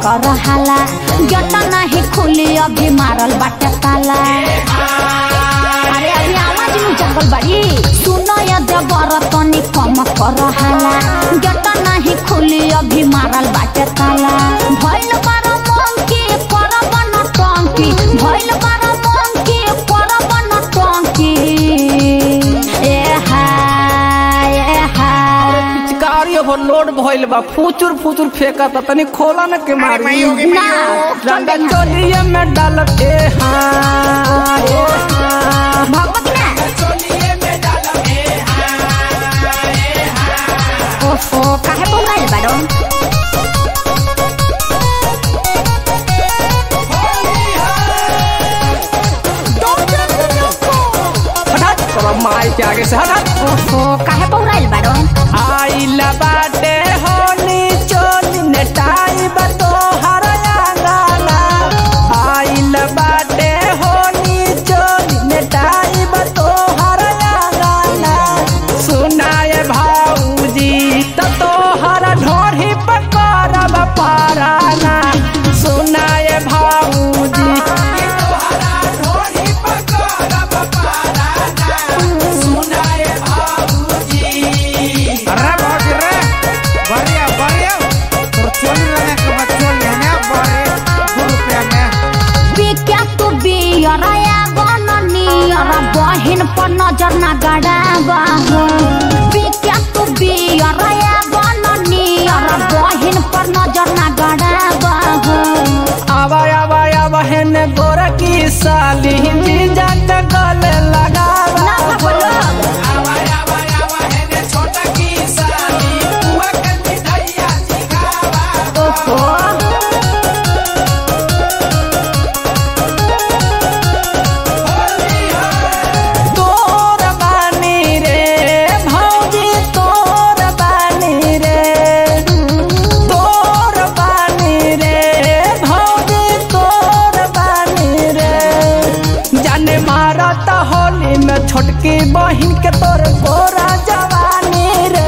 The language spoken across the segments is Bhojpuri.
रहाला गेट नहीं खुली अभी मारल बाटे ताला अरे अभी आवाज नु जंगल बड़ी सुनो या देवर तनी कम कर रहाला गेट नहीं खुली अभी मारल बाटे ताला भइल बार मंकी करब न टंकी भइल बार मंकी करब न टंकी ए हाय ए हाय पिचकारी ओवरलोड भइल बा फुचुर फुचुर फेंकता तनी खोला न के मारी ना रंगा चोलिए में डाल के हाँ ए हाँ। भगवत ना ओफो काहे बोलाइल बाड़ो हट तोरा माई के आगे से हट हट ओफो काहे बोलाइल बाड़ो आइला बाटे होली चोली नेटाई बतो हरयांगाना आइला बाटे होली चोली नेटाई बतो हरयांगाना सुनाए भाऊजी त तोहर ढोढ़ी पकड़ब पाराना सुनाए भाऊजी अरे बहुत रे बढ़िया बढ़िया तो चोली लगे के बच्चों लेने बड़े दो रुपया में बिक्या तू बियरया गननियर बहिन पर नजर ना गड़ाबा हो बिक्या तू बियरया गननियर बहिन पर नजर ना गड़ाबा हो आवा आवा आवा हेन गोरा की साली जीजा के गले लगावा ना बोलो ओहो तोर बानी रे भौजी तोर बानी रे तोर बानी रे भौजी तोर बानी रे जाने मारा त होली में छोटकी बहिन के तोर गोरा जवानी रे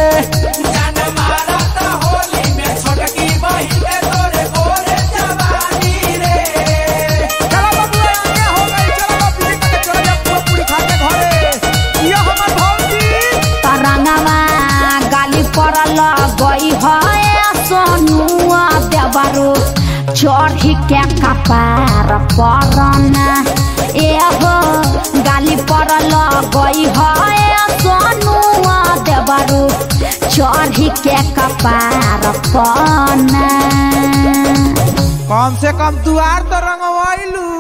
चलो बाबू ये हो गई चलो बाबू ये के चलो जा पूरा पूरी खा के घरे ये हमर भौजी तरंगवा गाली पड़ल गई है सोनुआ देवरो चढ़ी के कपार परना एहो गाली पड़ल गई है सोनुआ देवरो चढ़ी के कपार पना कम से कम दुआर तो रंगवाइलू